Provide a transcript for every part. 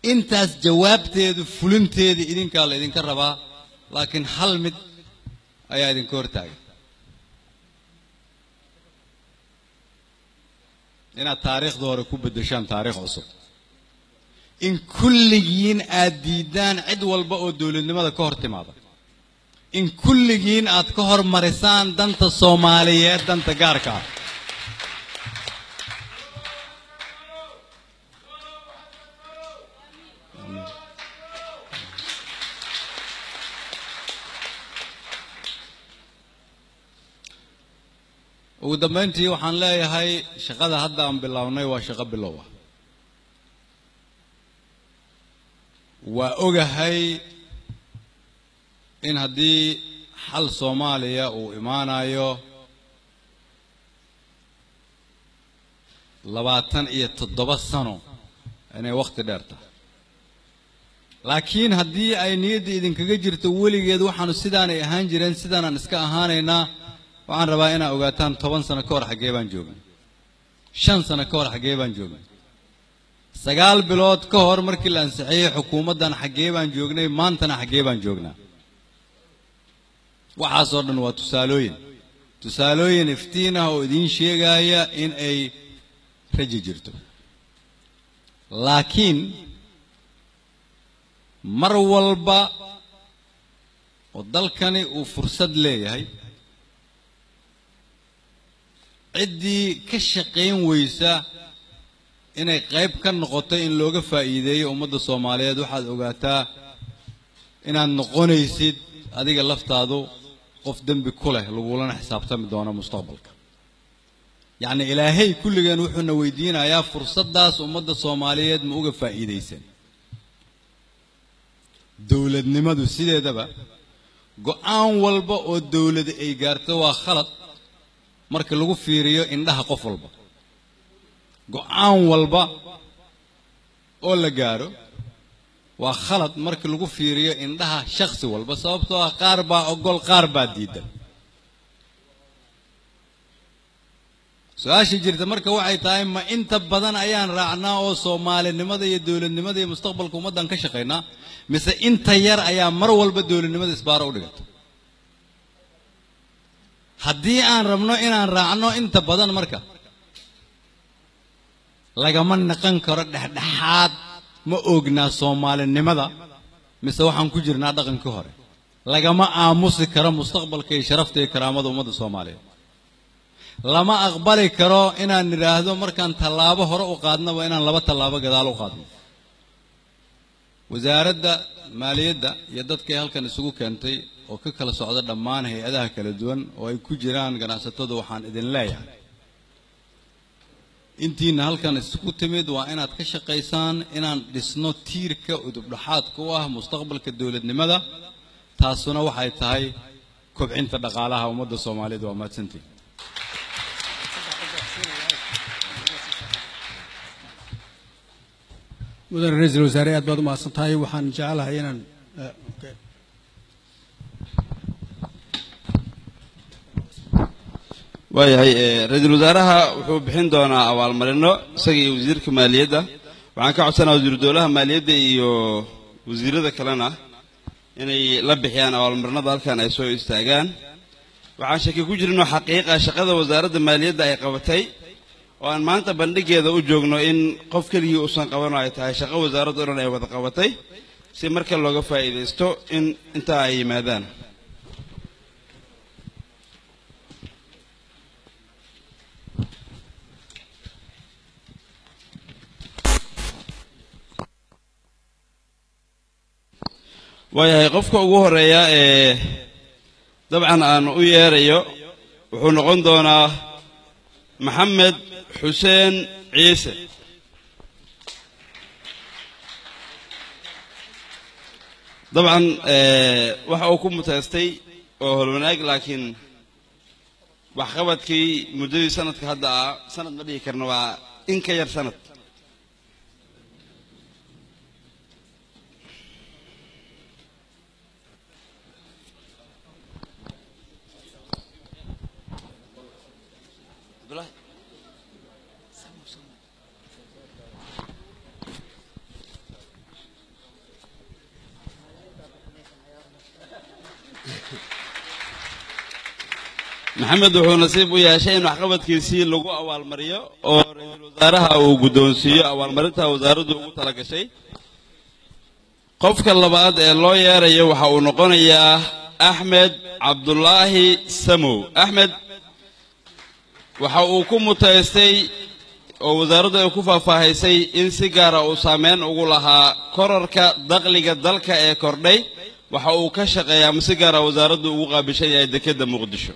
intaas jawaabteedu fulinteeda idinkaa la idinka rabaa laakiin hal mid ayaa idinka hortaagan inaad taariikhda hore ku beddeshaan taariikh cusub in kulligiin aad diiddaan cid walba oo dowladnimada ka hor timaada in kulligiin aad ka hormarisaan danta soomaaliyeed danta gaarka ah ugu dambayntii waxaan leeyahay shaqada hadda aan bilownay waa shaqo bilow ah waa ogahay in haddii xal soomaaliya uu imaanayo labaatan iyo toddoba sano inay wakhti dheer tahay laakiin haddii ay niyadda idinkaga jirto weligeed waxaanu sidaanay ahaan jireen sidaanaan iska ahaanaynaa waxaan rabaa inaad ogaataan toban sano ka hor xaggee baan joognay shan sano ka hor xaggee baan joognay sagaal bilood ka hor markii la ansixiyey xukuumaddan xaggee baan joognay maantana xaggee baan joognaa waxaasoo dhan waa tusaalooyin tusaalooyin iftiin ah oo idiin sheegaya in ay raji jirto laakiin mar walba oo dalkani uu fursad leeyahay ciddii ka shaqayn weysa inay qayb ka noqoto in looga faa'iideeyo ummadda soomaaliyeed waxaad ogaataa inaad noqonaysid adiga laftaadu qof dembi ku leh lagulana xisaabtami doono mustaqbalka yacni ilaahay kulligeen wuxuuna weydiinayaa fursaddaas ummadda soomaaliyeed ma uga faa'iidaysan dowladnimadu sideedaba go-aan walba oo dowlad ay gaarto waa khalad marka lagu fiiriyo indhaha qof walba go-aan walba oo la gaaro waa khalad marka lagu fiiriyo indhaha shakhsi walba sababtoo ah qaar baa ogol qaar baa diidan su-aasha jirta marka waxay tahay ma inta badan ayaan raacnaa oo soomaalinimada iyo dowladnimada iyo mustaqbalka ummaddan ka shaqaynaa mise inta yar ayaa mar walba dowladnimada isbaaro u dhigata haddii aan rabno inaan raacno inta badan marka lagama naqan karo dhexdhexaad ma oognaa soomaalinimada mise waxaan ku jirnaa dhaqankii hore lagama aamusi karo mustaqbalka iyo sharafta iyo karaamada ummadda soomaaliyeed lama aqbali karo inaan nidhaahdo markaan tallaabo hore u qaadnaba inaan laba tallaabo gadaal u qaadno wasaaradda maaliyadda iyo dadkay halkan isugu keentay oo ka kala socda dhammaan hay-adaha kala duwan oo ay ku jiraan ganacsatadu waxaan idin leeyahay intiina halkan isugu timid waa inaad ka shaqaysaan inaan dhisno tiirka udubdhaxaadka u ah mustaqbalka dowladnimada taasuna waxay tahay kobcinta dhaqaalaha ummadda soomaaliyeed waa mahadsantiin mudane ra-iisul wasaare aad baad u mahadsan tahay waxaan jecelahay inaan waayahay ra-iisul wasaaraha wuxuu bixin doonaa abaalmarino isaga iyo wasiirka maaliyadda waxaan ka codsanaa wasiiru dowlaha maaliyadda iyo wasiirada kalena inay la bixiyaan abaalmarinada halkan ay soo istaagaan waxaan shaki ku jirinoo xaqiiqa shaqada wasaaradda maaliyadda ay qabatay oo aan maanta bandhigeeda u joogno in qof keligii uusan qabano ay tahay shaqo wasaaradda o dhan ay wada qabatay si marka looga faa'iidaysto in intaa ay yimaadaan waayahay qofka ugu horeeya ee dabcan aan u yeerayo wuxuu noqon doonaa maxamed xuseen ciise dabcan waxa uu ku mutaystay oo holwanaag laakiin waxqabadkii muddadii sanadka hadda ah sanad ma dhihi karna waa in ka yar sanad maxamed wuxuu nasiib u yeeshay in waxqabadkiisii lagu abaalmariyo oo ra-iisul wasaaraha uu guddoonsiiyo abaalmarinta wasaaraddu ugu tala gashay qofka labaad ee loo yeerayo waxa uu noqonayaa axmed cabdulaahi samow axmed waxa uu ku mutaystay oo wasaaraddu ay ku faahfaahisay in si gaara uu saameyn ugu lahaa korarka dakhliga dalka ee kordhay waxa uu ka shaqeeyaa ama si gaara wasaaraddu ugu qaabishan yahay dekedda muqdisho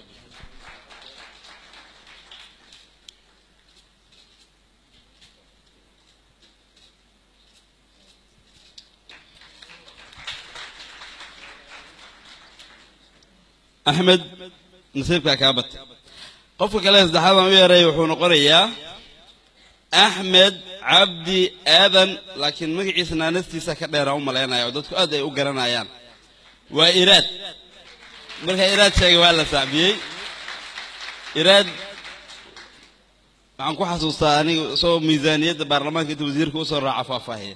axmed nasiibkaa kaa bata qofka kale saddexaad aan u yeeray wuxuu noqonayaa axmed cabdi aadan laakiin magaciisa naanastiisa ka dheeraan u malaynaya oo dadku aad ay u garanayaan waa iraad marka iraad sheegay waa la saacbiyey iraad waxaan ku xasuustaa aniga isagoo miisaaniyadda baarlamaanka inta wasiirka usoo raaca faahfaahiya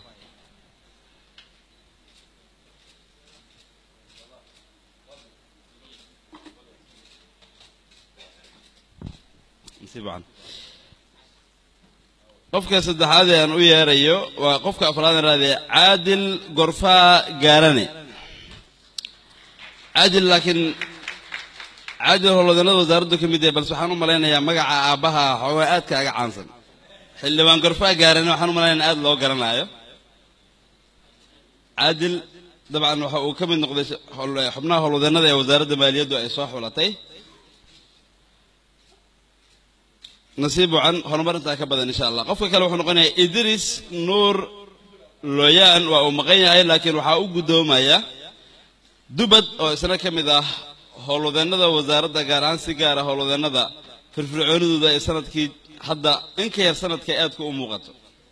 qofka saddexaad ee aan u yeerayo waa qofka afraad aan raadaya caadil gorfaa gaarane caadil laakiin caadil howlwadanada wasaaraddu ka mid yahay balse waxaan u malaynayaa magaca aabbaha xoogaa aad kaaga caansan xildhibaan gorfaa gaarane waxaan u malaynaya aad loo garanaayo caadil dabcan waxa uu ka mid noqday xubnaha howlwadanada ee wasaaradda maaliyaddu ay soo xulatay nasiib wacan horumarintaa ka badan insha allah qofka kale wuxuu noqonayaa idris nuur looyaan waa uu maqan yahay laakiin waxaa u guddoomaya dubad oo isna ka mid ah howlwadeennada wasaaradda gaar ahaan si gaara howlwadeennada firfircoonidooda ay sanadkii hadda in ka yar sanadka aadka u muuqato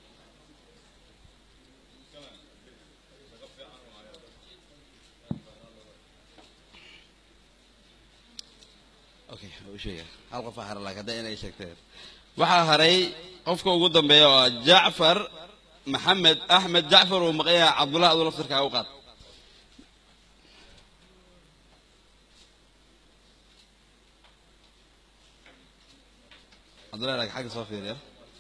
hal qof hara laakiin hadda inay sheegteen waxaa haray qofka ugu dambeeya oo ah jacfar maxamed axmed jacfar uu maqan yahay cabdullah aduu laftirkaa u qaad cabdullah laakiin xagga soo fiiriya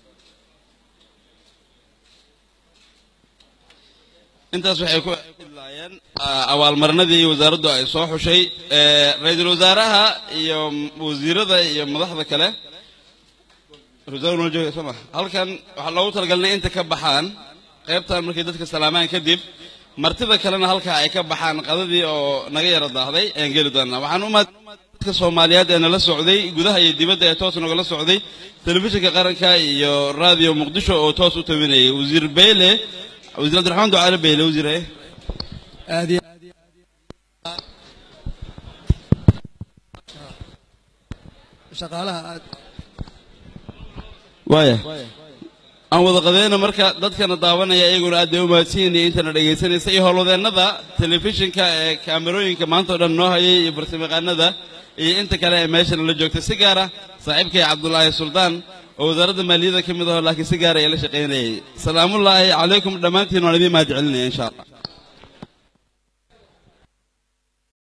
intaas waxay ku idlaayeen abaalmarinadii wasaaraddu ay soo xushay ra-iisul wasaaraha iyo wasiirada iyo madaxda kale soma halkan waxaa loogu talagalnay inta ka baxaan qaybtan markay dadka salaamaan kadib martida kalena halkaa ay ka baxaan qadadii oo naga yara daahday ayaan geli doonaa waxaan umad dadka soomaaliyeed ee nala socday gudaha iyo dibadda ee toos nagala socday telefishinka qaranka iyo raadiyo muqdisho oo toos u tabinayay wasiir beyle wasiir abdiraxmaan ducaale beyle wasiir aad iyo shaqaalaha aad waaya aan wada qadeyna marka dadkana daawanaya iyaguna aad bay u mahadsanyihin intana dhegaysanaysa iyo howlwadeennada telefishinka ee kaamerooyinka maanta o dhan noo hayay iyo farsamayaqaanada iyo inta kale ee meeshana la joogtay si gaara saaxiibkay cabdulaahi suldaan oo wasaaradda maaliyadda ka mid aho laakiin si gaara ee la shaqaynayay salaamullaahi calaykum dhammaantiin waan idiin mahad celinaya insha allah